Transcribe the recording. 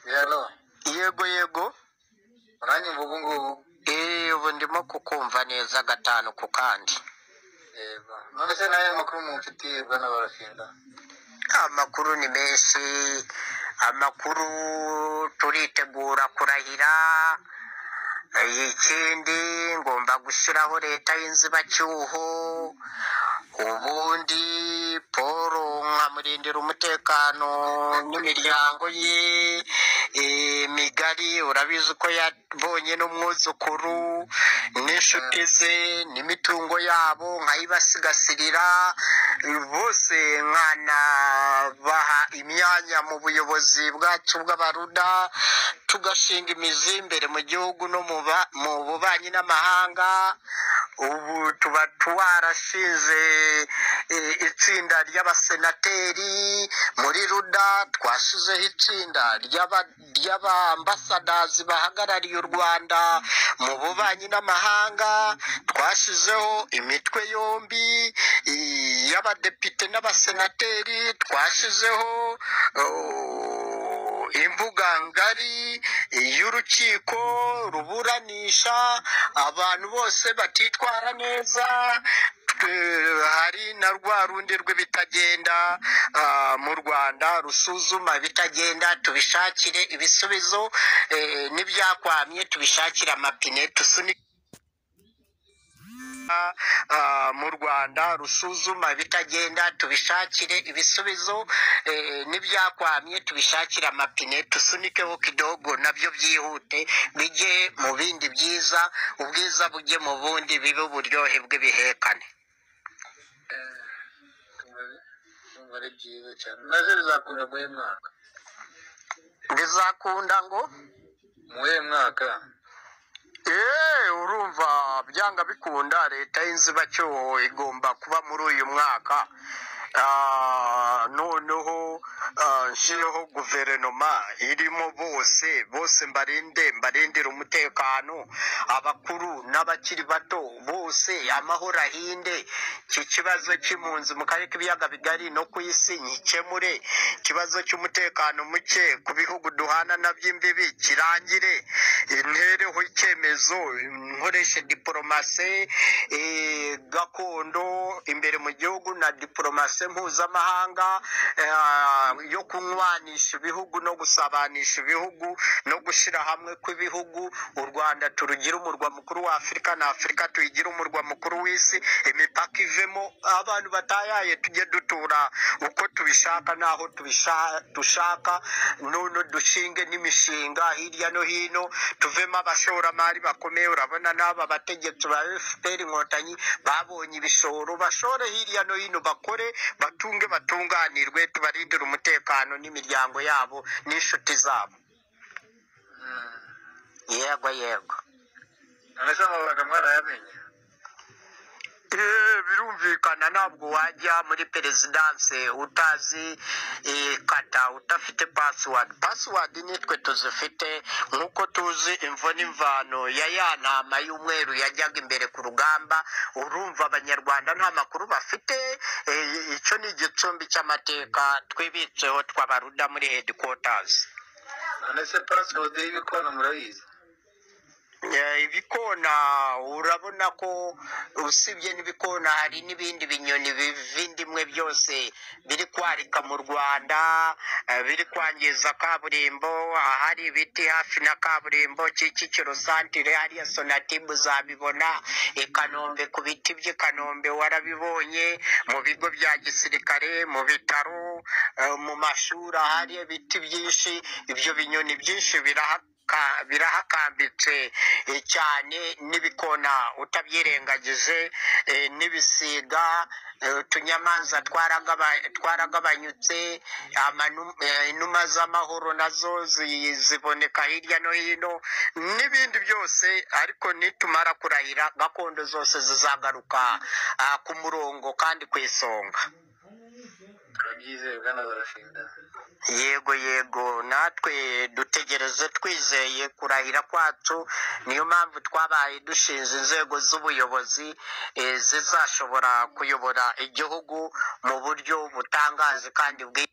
Hello. yego yego Uranyumva ubu ngubu? Eh, ubu ndimo kukumva neza gatanu ku kandi Yego. None se nayo makuru mumfitiye bwana Barafinda? amakuru ni menshi amakuru turitegura kurahira Eh, ikindi ngomba gushyiraho leta y'inzibacyuho ubundi paul nkamurindira umutekano n'imiryango ye eh, migari urabizi ko yabonye n'umwuzukuru n'inshuti ze n'imitungo yabo nkayibasigasirira bose nkanabaha imyanya mu buyobozi bwacu bw'abaruda tugashinga imizi imbere mu gihugu no mu ba- mu bubanyi n'amahanga ubu tuba twarashinze eh, itsinda ry'abasenateri muri ruda twashyizeho itsinda ry'aba- ry'abambasadazi bahagarariye u rwanda mu bubanyi n'amahanga twashyizeho imitwe yombi i- y'abadepite n'abasenateri twashyizeho oh, imbuga ngari y'urukiko ruburanisha abantu bose batitwara neza twe- hari na rwa rundi rw'ibitagenda ah, mu rwanda rusuzuma ibitagenda tubishakire ibisubizo eh, n'ibyakwamye tubishakire amapine tusunike ah, mu rwanda rusuzuma ibitagenda tubishakire ibisubizo eh, n'ibyakwamye tubishakire amapine tusunikeho kidogo nabyo byihute bijye mu bindi byiza ubwiza bujye mu bundi bibe uburyohe bw'ibihekane Eh, kumva- kumva ari byiza cyane. Nabyo bizakunda mu wuhe mwaka? bizakunda ngo Mu wuhe mwaka? Eh, urumva byanga bikunda leta y'inzibacyuho igomba kuba muri uyu mwaka Ah, noneho ah, nshireho guverinoma irimo bose bose mbarinde mbarindira umutekano abakuru n'abakiri bato bose amahoro ahinde iki kibazo cy'impunzi mu karere k'ibiyaga bigari no ku isi nkikemure ikibazo cy'umutekano muke ku bihugu duhana nabyo imbibi kirangire intereho icyemezo nkoreshe diporomasi eh, gakondo imbere mu gihugu na diporomasi mpuzamahanga eh, yo kunywanisha ibihugu no gusabanisha ibihugu no gushyira hamwe kw'ibihugu u rwanda turugire umurwa mukuru wa afurika na afurika tuyigire umurwa mukuru w'isi imipaka ivemo abantu batayaye tujye dutura uko tubishaka n'aho tubisha- dushaka none dushinge n'imishinga hirya no hino tuvemo abashoramari bakomeye urabona n'aba bategetsi ba fpr inkotanyi babonye ibishoro bashore hirya no hino bakore batunge batunganirwe tubarindire umutekano n'imiryango yabo n'inshuti zabo Mm. yego yego None se amabanga mwarayamenye? Eh, birumvikana ntabwo wajya muri perezidanse utazi eh, kata udafite pasiwadi pasiwadi nitwe tuzifite nk'uko tuzi imvo n'imvano ya ya ntama y'umweru yajyaga imbere ku rugamba urumva abanyarwanda nta makuru bafite eh, icyo ni igicumbi cy'amateka twibitseho tw'abaruda muri hedikotazi None se password y'ibikona murayizi? Eh, ibikona urabona ko usibye n'ibikona hari n'ibindi binyoni biva indimwe byose biri kwarika mu rwanda eh, biri kwangiza kaburimbo ahari ibiti hafi na kaburimbo kicukiro santire hariya sonatibu zabibona i kanombe ku biti by'i kanombe warabibonye mu bigo bya gisirikare mu bitaro eh, mu mashuri ahari ibiti byinshi ibyo binyoni byinshi biraha ka- birahakambitse eh, cyane n'ibikona utabyirengagije eh, n'ibisiga eh, utunyamanza twaragaba- twaragabanyutse amanu- eh, inuma z'amahoro nazo zi- ziboneka hirya no hino n'ibindi byose ariko nitumara kurahira gakondo zose zizagaruka ah, ku murongo kandi ku isonga Turabyizeye bwana Barafinda. yego yego natwe dutegereze twizeye kurahira kwacu niyo mpamvu twabaye dushinze inzego z'ubuyobozi eh, zizashobora kuyobora igihugu mu buryo butangaje kandi bwiza